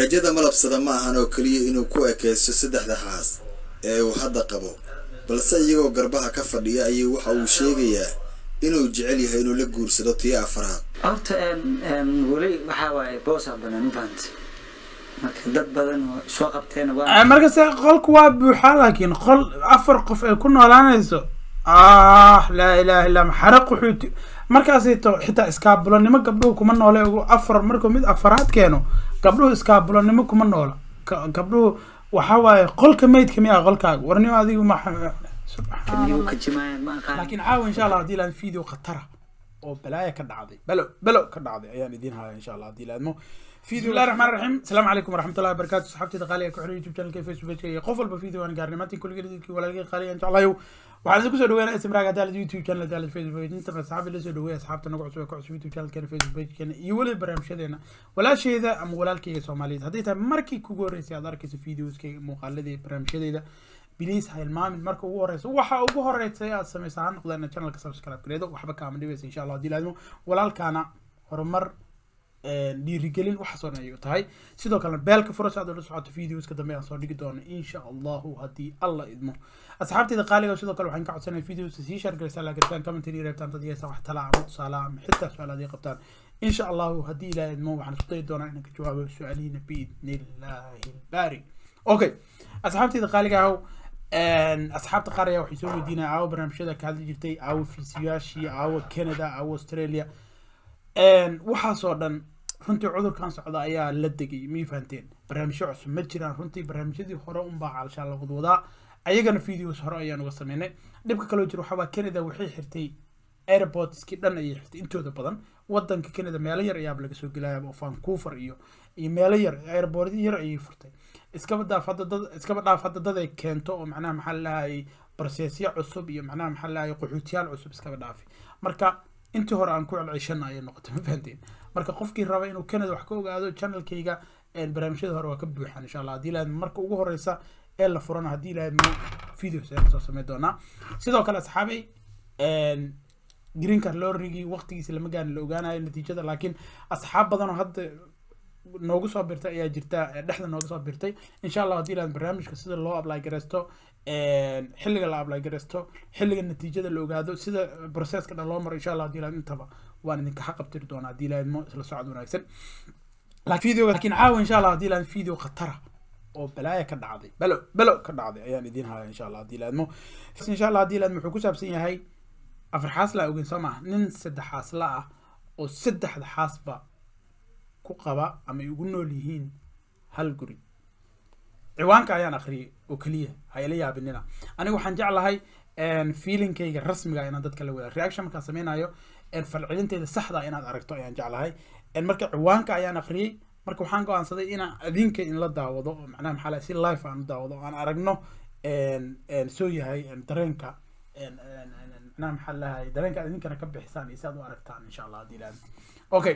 rajada malabsada ma ahan oo keliya inuu ku ekaysto saddexda xaas ee uu hadda qabo balse iyagoo garbaha ka fadhiya ayuu waxa uu sheegayaa inuu jecel yahay inuu la guursado tii afraad horta weli waxaa waaye boosaa banaan ma fahanta marka dad badan oo soo qabteena waa markase qolku waa buuxaa laakiin qol afar qof ay ku noolaanayso ah laa ilaha illa maxara quxuuti markaasito xitaa iskaabulanimo gabdhuhu kuma noole ugu afar markuu mid afaraad keeno gabdhuhu iskaabulanimo kuma noola Ka- gabdhuhu waxaa waaye qolka maydka miyaa qolkaaga warnimo adigu ma nigu ka jimaayaan ma aqaan laakiin caawa insha allah haddii laan video khatara oo balaaya ka dhacday belo belo ka dhacday ayaan idiin haya insha allah haddii laadmo video illahi raxmaan raxiim asalaamu calaykum waraxmatullahi wabarakaatu saxaabtida qaaliga ku xiran youtube channelka facebook page iyo qof walba video aan gaarnay maanta kulligeed dadkii walaalkii qaaliga jeclayo waxaan idinku soo dhaweynaa istimraaga hadaalad youtube channel hadaalad facebook page inta asxaabi la soo dhaweeya asxaabta nagu cusub ee ku cusub youtube channelkeena facebook pagekeena iyo weliba barnaamijyadeena walaasheeda ama walaalkeyga soomaaliyeed hadday tahay markii kugu horreysay aad arkayso videoskayga muuqaaladii barnaamijyadeeda biliis ha ilmaamin marka ugu horeysa waxa ugu horeysa aad samaysa ha noqdeen channelka subscribe gareedo waxba kaama dhibaysa insha allah haddii laadmo walaalkaana horumar dhiirigelin waxaas oo dhan ayay u tahay sidoo kalena beelka fura si aad ula socoto videoska dambe aan soo dhigi doono insha allahu haddii alla idmo asxaabteyda qaaliga sidoo kale waxaan ka codsanaya videoska sii share garaysaa laagartaan commentary reebtaan dad yeesa wax tala ama tusaale ama xitaa su-aal aad ii qabtaan insha allahu haddii ilaaha idmo waxaan isku dayi doonaa inaan ka jawaabo su-aalihiina biidni illaahi ilbaari okay asxaabteyda qaaliga ahow asxaabta qaar ayaa waxay soo weydiinaya aawo barnaamijyada ka hadli jirtay aawo fiisiyaashii aawo canada aawo australia waxaasoo dhan runtii cudurkan socda ayaa la degay miyay fahanteen barnaamijyo cusub ma jiraan runtii barnaamijyadii hore unbaa calshaan la wadwadaa ayagana videos hore ayaan uga sameynay dhibka kaloo jira waxaa waa canada waxay xirtay airportskii dhan ayay xirtay intooda badan wadanka canada meelo yar ayaaba laga soo gelaya oo vancouver iyo iyo meelo yar airport yar ayay furtay iskaba dhaaf hadda dad iskaba dhaaf hadda dad ay keento oo macnaha maxaa lahayay barsesyo cusub iyo macnaha maxaa lahayay qaxootiyaal cusub iskaba dhaafi marka intii hore aan ku celceshana ayay noqotay ma fahanteen marka qofkii raba inuu canada wax ka ogaado channelkayga barnaamijyada hore waa ka buuxaan insha allah haddii lahayd marka ugu horeysa ee la furana haddii lahayd mo videos ayaan soo sameyn doonaa sidoo kale asxaabay green card lorrigii waqtigiisa lama gaarin la ogaanayo natiijada laakiin asxaab badan oo hadda noogu soo birtay ayaa jirta dhexda nooga soo birtay insha allah haddii lahayd barnaamijka sida loo apply gareysto xilliga la apply gareysto xilliga natiijada la ogaado sida processka dhan loo maro insha allah haddii lahayd intaba waan idinka xaqabtiri doonaa haddii lahayd mo isla socod wanaagsan laakiin video laakiin caawa insha allah haddii lahayd video khatara oo balaaya ka dhacday belo belo ka dhacday ayaan idiin haya insha allah haddii lahayd mo insha allah haddii lahayd wuxuu ku saabsan yahay afar xaas la ogeyn soo maaha nin saddex xaasla ah oo saddexda xaasba ku qaba ama ay ugu nool yihiin hal guri ciwaanka ayaan akhriyay oo keliya ha ila yaabinina aniga waxaan jeclahay feelingkayga rasmiga inaan dadka la wadaag reaction markaan sameynayo falcelinteyda saxda inaad aragto ayaan jeclahay marka ciwaanka ayaan akhriyay marka waxaan go-aansaday inaan adinka in la daawado oo macnaha maxaa lahay si life aan u daawado oo aan aragno soo yahay dareenka macnaha maxaa lahay dareenka aad idinkana ka bixisaan iyo si aad u aragtaan insha allah haddii ilaahdo okay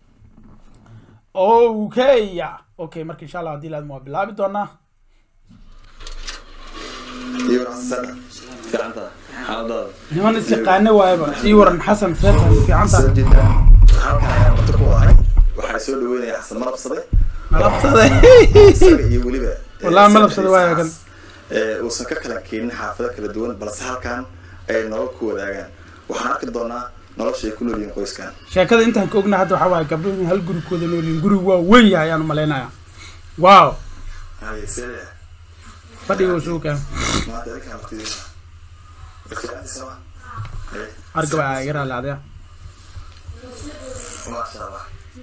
okay ya okay marka insha allah haddii laadmo waa bilaabi doonaa niman is yaqaane waayaba ii waran xasan seetan fiicanta waxaa soo dhaweynaya xasan malabsade malabsade isaga iyo weliba Wallahi malabsade waayo kan. ee, uusan ka kala keenin xaafado kala duwan balse halkan ay nolol ku wadaagaan waxaan arki doonaa nolosha ay ku nool yihiin qoyskan sheekada intaan ka ogna hadda waxaa waaye gabdho in hal guri kuwada noolyihin guri waa weyn yahay ayaan umalaynaya wow Haye, sidee? fadhiga uu suuka maanta idinkaan waqtidiina. Fiicantii soo ma? Haye, argaba aa iga raali adaya maasha Allah.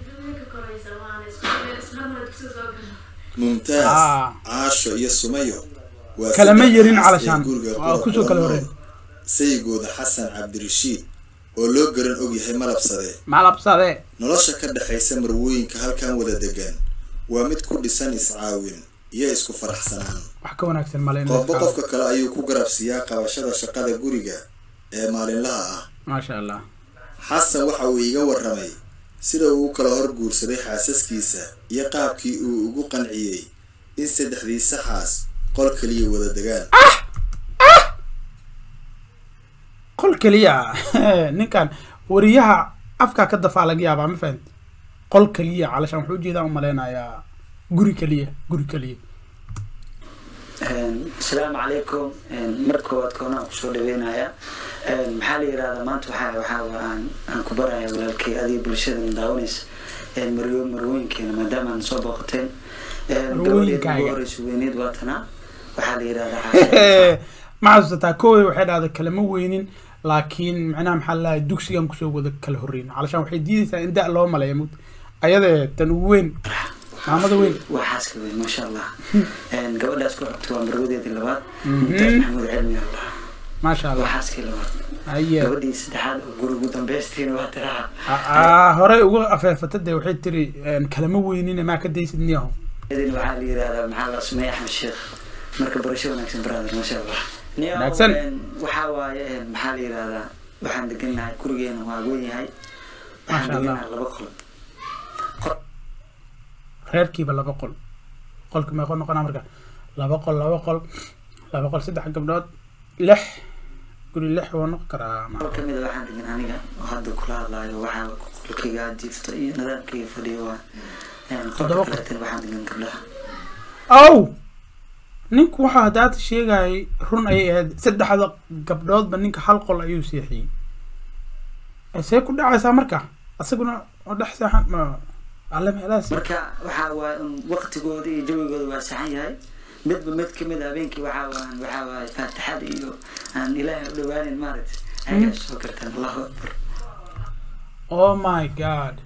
Ah. mumtaaz caasho iyo sumayo waa Kalama saddex yarin xaas calashaan. ee guriga Waa qura kusoo kula kala nool. horreyn. sayigooda xasan cabdirashiid oo loo garan og yahay malabsade malabsade nolosha ka dhexaysa marwooyinka halkan wada degan waa mid ku dhisan iscaawin iyo isku faraxsanaan wax ka wanaagsan male in la qofba iskaado. qofka kale ayuu ku garabsiiyaa qabashada shaqada guriga ee maalinlaha ah maasha allah xasan waxa uu iiga warramay sida uu u kala hor guursaday xaasaskiisa iyo qaabkii uu ugu qanciyey in saddexdii saxaas qol keliya wada degaan qol keliya ninkan wariyaha afkaa ka dafaa laga yaabaa ma fahamti qol keliya calashaan wuxuu ujeedaa umaleynayaa guri keliya guri keliya asalaamu calaykum mar koowaad koonaan kusoo dhaweynaya maxaa la yirahdaa maanta waxaa waxaa waa aan aan ku baraya walaalkay adiga bulshada daawanaysa marwo marwooyinkeena maadaama aan soo booqateen gabadheeda ugu horeysa weyneed waa tanaa waxaa la yirahdaa ma xasuusataa kowey waxay dhahday kalama weynin laakiin macnaha maxaa lalahay dugsigan kusoo wada kala horreyn calashaan waxay diidaysaa in da loo maleeya mud ayadee tan ugu weyn maamada weyn waa xaaska weyn maasha allah gabadhaas ku xigta waa marwadeedii labaad mumtaaz maxamuud cilmi allah maasha waa allah xaaskii labaad aye gabadhii saddexaad oo guri ugu dambeystiina waa tiraha Ah, horey uga afeefata dee waxay tiri kalama weynine maa ka daysid niyaho idin waxaa la yirahdaa maxaa la sumey axmed sheekh marka barasho wanaagsan brother maasha allah Niyow, Wanaagsan. een, waxaa waaye een, maxaa la yirahdaa waxaan degannahay gurigeena waa weyn yahay waxaan Maasha Allah. degannahay laba qol Qol- reerkiiba laba qol qolka meeqo noqonaa marka laba qol laba qol laba qol saddex gabdhood lix guri lix waa noqon karaa qol ka mid a waxaan degan aniga oo hadda kula hadlaayo waxaa qolkayga jiifta iyo nidaamkayga fadhiyo waa een, Toddoba qolka qol. kaleetana waxaan degan gabdhaha ow ninku waxaa haddaata sheegayay run ayay ahayd saddexda gabdhoodba ninka hal qol ayuu seexiyey Eh, see ku dhacaysaa marka asaguna oo dhex seexan ma alle meelahaas marka waxaa waaye un waqtigooda iyo jawigooda waa saxan yahay midba mid kamid a habeenkii waxaa waan waxaa waaye faatixada iyo aan ilaahay u dhawaanin maaragtay ayagaa soo gartaan allahu akbar oh my god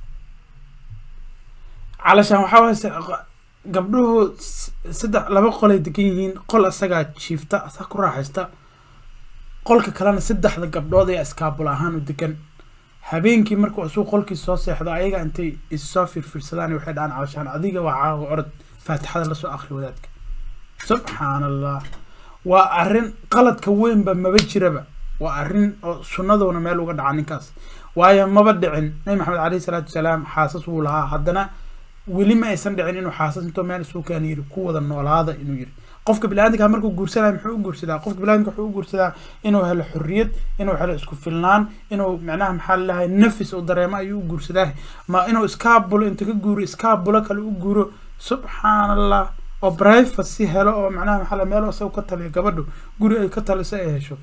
calashaan waxaa waay se- gabdhuhu s- saddex laba qolay degan yihiin qol isagaa jiifta asaa ku raaxaysta qolka kalena saddexda gabdhood ee iskaabul ahaan u degan habeenkii markuu isuu qolkii soo seexdo ayaga intay issoo firfirsadaan waxay dhahaan calashaan adiga waa caawa orod faatixada lasoo akri wadaadka subxaan allah waa arrin qaladka weynba maba jiraba waa arrin oo sunnadoona meel uga dhaca ninkaas waayo maba dhicin nabi maxamed caleyhi salaatu wasalaam xaasas wuu lahaa haddana weli ma aysan dhicin inuu xaasas intoo meel isugu keena yiri ku wada noolaada inuu yiri qofka biniaadamka markuu guursanaya muxuu u guursadaa qofka biniaadamka wuxuu u guursadaa inuu helo xorriyad inuu helo isku filnaan inuu macnaha maxaa lalahay nafis u dareemo ayuu u guursadaa ma inuu iskaabulo inta ka guuro iskaabulo kale u guuro subxaan allah oo privacy helo oo macnaha maxaa la meel isaga ka taliyo gabadhu guri ay ka taliso ay hesho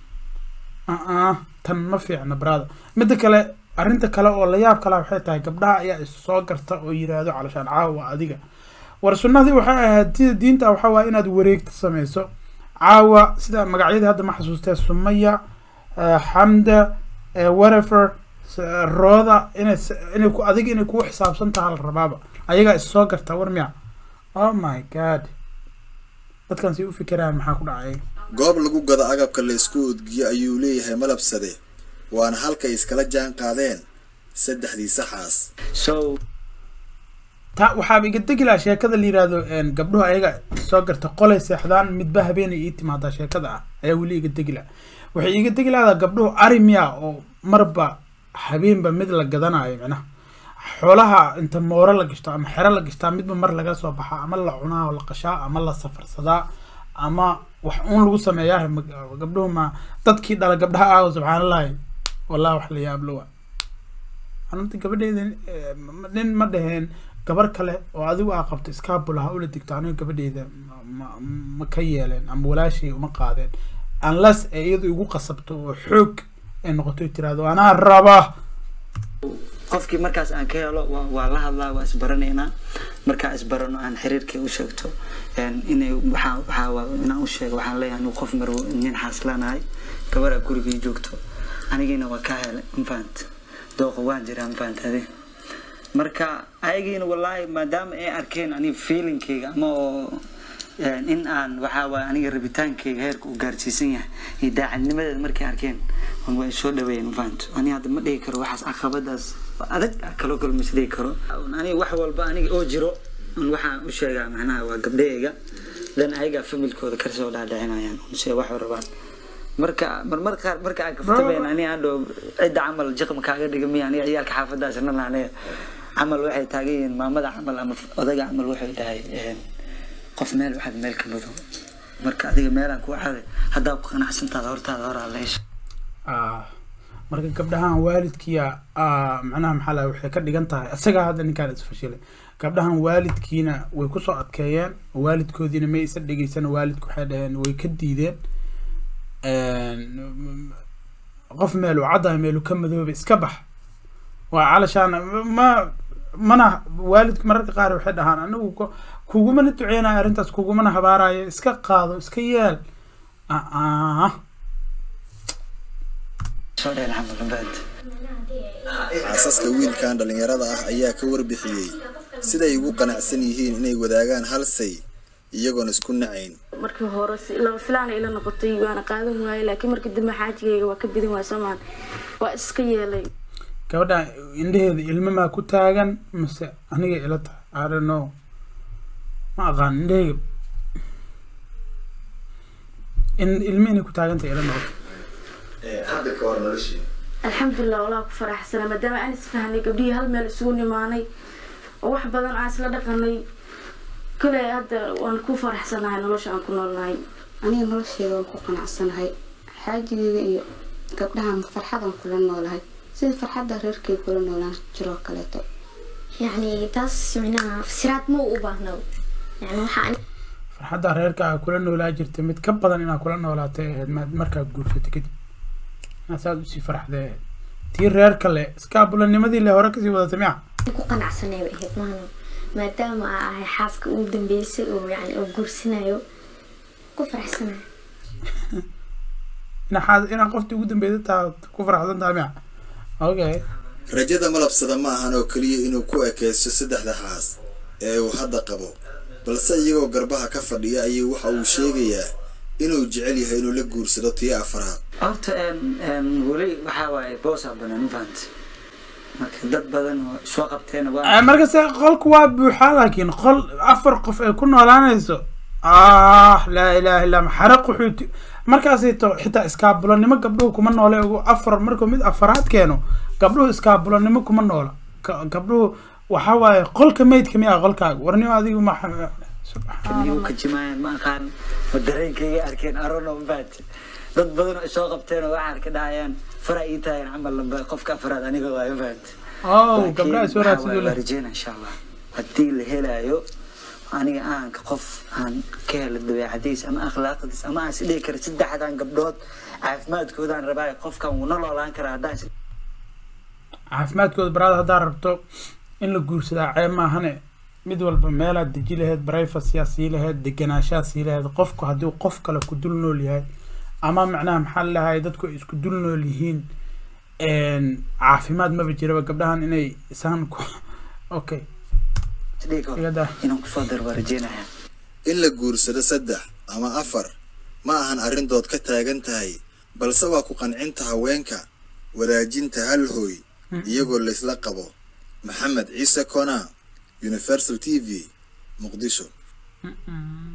uh tan ma fiicna brada midda kale arrinta kale oo la yaab kala waxay tahay gabdhaha ayaa is soo garta oo yiraahdo calashaan caawa adiga war sunnadii waxay ahayd sida diinta waxaa waaye inaad wareegta sameyso caawa sida magacyadii hadda ma xasuustee sumaya eh, xamda eh, whatever s- rooda inay s- inay ku adiga inay kugu xisaabsan taha la rabaaba ayagaa is soo garta war miya oh my god dadkan si u fikiraan maxaa ku dhacay goob lagu gado agabka la isku udgiyo ayuu leeyahay malabsade waana halkay iskala jaan qaadeen saddexdii saxaas so ta waxaaba iga degi lahaa sheekada la yiraahdo een, gabdhuhu ayaga soo garta qolay seexdaan midba habeenay ii timaadaa sheekada ah ayaa weli iga degi laha waxay iga degi lahdaa gabdhuhu ari miya oo marba habeenba mid la gadanayo micnaha xoolaha inta mooro la gashto ama xero la gashtaa midba mar laga soo baxaa ama la cunaa oo la qashaa ama la safarsadaa ama wax uun lagu sameeyaa ma- gabdhuhu ma dadkii dhala gabdhaha ah subxaanallahi wallahi wax la yaablo wa anunta gabadheeda eh, ma- nin ma dhaheen gabar kale oo adigu aa qabto iskaabul ha ula digto aniga gabadheeda ma- ma- ma ka yeeleen ama walaashay uma qaadeen unless ay iyadu igu qasabto oo xoog ay noqoto ay tiraahdo anaa raba qofkii markaas aan ka helo waa waa la hadlaa waa isbaranaynaa markaa isbarano aan xiriirkii u sheegto een, inay waxaa waxaa waa inaan u sheego waxaan leeyahay anigu qof marwo nin xaaslanahay gabadha gurigii joogto anigiina waa ka helay mafahant dooqa waan jiraa mafahant adi marka ayagiina wallaahi maadaama ay arkeen aniga feelingkayga ama oo een, in aan waxaa waaye aniga rabitaankayga heerka uu gaarsiisan yahay iyo daacadnimadeeda markay arkeen un waa soo dhaweeyeen mafahant ani hadda ma dhihi karo waxaas caqabadaas waa adag ah kaloo kale mas dhihi karo Un aniga wax walba aniga oo jiro un waxaan u sheegaa macnaha waa gabdhahayga dan ayagaa familkooda kasoo dhaadhicinayaan un se wax rabaan marka marmar qaar marka aan kaftabeen ani aan dhow cidda camal jiqma kaaga dhiga miya aniga ciyaalka xaafadaas rana aniga camal waxay taagan yihiin maamada camal ama odaga camal waxay dhahay een, qof meel waxaad meel ka madow marka adiga meelaan ku caday haddaa ku qanacsantaada hortaada horaa la hesho Ah, marka gabdhahan waalidkiya ah, macnaha maxaa laha waxay ka dhigan tahay isagaa hadda ninkaan isfashilay gabdhahan waalidkiina way kusoo adkeeyeen waalidkoodiina may isa dhegeysan waalidku waxay dhaheen way ka diideen qof meelu caddahay meelu ka madooba iska bax waa calashaan ma mana waalidku mararka qaar waxay dhahaan anigu ko- kugumana duceynayo arrintaas kugumana habaarayo iska qaado iska yeel ah soo dheen camal labaad xaasaska wiilkan dhallinyarada ah ayaa ka warbixiyey siday ugu qanacsan yihiin inay wadaagaan hal say iyagoon isku nacayn markii hore si laba filaana ila noqotay waana qaadan waayay laakiin markii dambe xaajigayga waa ka bidin waay soomaan waa iska yeelay gabadha indheheeda ilmo maa ku taagan mase aniga ila tahay I don't know ma aqaan indheheyga in ilmo inay ku taagantahay ila noqoto hadda ka hor noloshii alxamdulilah walaa ku faraxsana maadaama aan isfahanay gabdhihii hal meel isugu nimaanay oo wax badan aan isla dhaqanay kale hadda waan ku faraxsanahay nolosha aan ku noolnahay aniga nolosheeda waan ku qanacsanahay xaajigeyga iyo gabdhahan farxadan kula noolahay sida farxadda reerkay kula noolaan jiroo kaleeto يعني تاس معناها فسرات مو أباهنا يعني وحا farxadda reerka aa kula noolaa jirta mid ka badan inaad kula noolaatay ahayd ma- markaa guursato kadib inaad saad usii farxday ahayd tii reerka le iskaabulanimadii le hore kasii wadatay miya ku qanacsanay bay ahayd maahno maadaama aa ahay xaaska ugu dambeysay oo yani oo guursanayo ku faraxsanayo inaad inaad qoftii ugu dambeysay taa ku faraxsan tahay miya okay rajada malabsada ma ahan oo keliya inuu ku ekaysto saddexda haas ee uu hadda qabo balse iyagoo garbaha ka fadhiya ayuu waxa uu sheegayaa inuu jecel yahay inuu la guursado tii afraad horta een- een weli waxaa waaye boosaa banaan ma fahanta marka dad badan oo soo qabteen waa Eh, markase qolku waa buuxaa laakiin qol afar qof ay ku noolaanayso ah laa ilaaha illa maxare quxuuti markaasayto xitaa iskaabulanimo gabdhuhu kuma noole ugu afar markuu mid afaraad keeno gabdhuhu iskaabulanimo kuma noola Ka- gabdhuhu waxaa waaye qolka meydka miyaa qolkaaga warnimo adigu ma iyagu ka jimaayaan ma aqaan ma dareenkayga arkeen arono ma fahanta dad badan oo soo qabteen oo waxaan ka dhahayaan fara ii tahayan camal lamba qofka afraad aniga waay ma fahanta oh Laakiin gabdhaha soo waxaa raadsiduu waaye waa leh rajeyna insha allah haddii la helayo aniga aanka qof aan ka helo dabeecadiis ama akhlaaqdiis ama aan isdhihi kara saddexdan gabdhood caafimaadkoodaan rabaa qofkan wuu na noolaan karaa haddaan is caafimaadkooda baraada haddaa rabto in la guursadaa ceeb maahane mid walba meelaad deji lahayd barayfasyaa sii lahayd deganaashaa sii lahayd qofku haddii qof kale ku dul nool yahay ama macnaha maxaa lahay dadku ay isku dul nool yihiin caafimaad maba jiraba gabdhahan inay isaan ku okay isdhihi karo iyada inaan kusoo daro waa rajeynayaa in la guursado saddex ama afar ma ahan arrin dood ka taagan tahay balse waa ku qancinta haweenka wadaajinta hal hooy iyagoo laysla qabo maxamed ciise kona universal t v muqdisho Mm-mm.